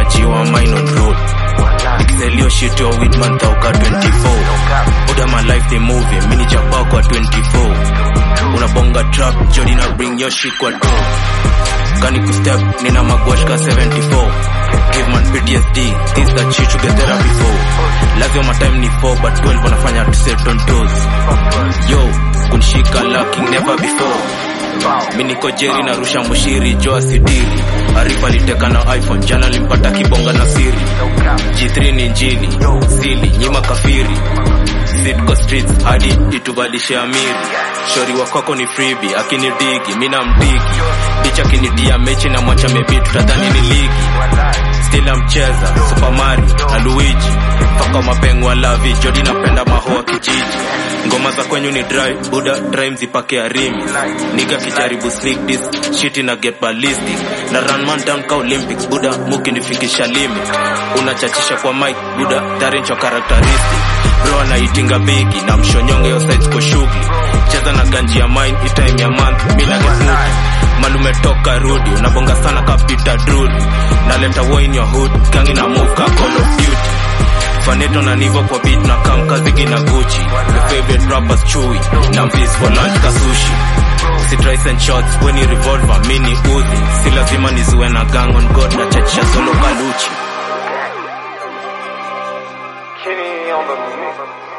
jiwa mine on road Nikisellio shit yo with man tauka 24 Oda my life they moving Mini chapa kwa 24 Unabonga trap Jody na bring your shit kwa door Kani kustep Nina magwash ka 74 Give man PTSD Things that shit to get therapy for Lazio my time ni 4 But 12 wanafanya to set on toes Yo kunshika lacking never before mi niko jeri narusha mushiri joa sidiri arifa liteka na iphone jana limpata kibonga na siri g3 ni njini sili nyima kafiri sitko streets hadi ituvalishe amiri shori wakwako ni fribi akinidigi mina mdigi dicha kinidia mechi na mwacha mebi tutadhani ni ligi stila mcheza super mario na luigi faka mapengwa lavi jodi napenda mahoa kijiji ngoma za kwenyu ni dry buda dry mzipake arimi niga kijaribu sneak this shit na get ballistic na run man down ka olympics buda mukinifikisha limit unachachisha kwa mic buda dharencho characteristic bro anaitinga bigi na mshonyonge yo sides kwa shughuli cheza na ganji ya mine itime ya month mi na get movie malume toka rudi unabonga sana kapita drudi naleta war in your hood gangi na move ka call of duty faneto na nivo kwa beat na kam kazigi na gucci the favorite rappers chewy na mvis for lunch kasushi si tries and shots weni revolver mini uzi si lazima nizuwe na gang on god na chachisha solo kaluchi Kenny on the mix.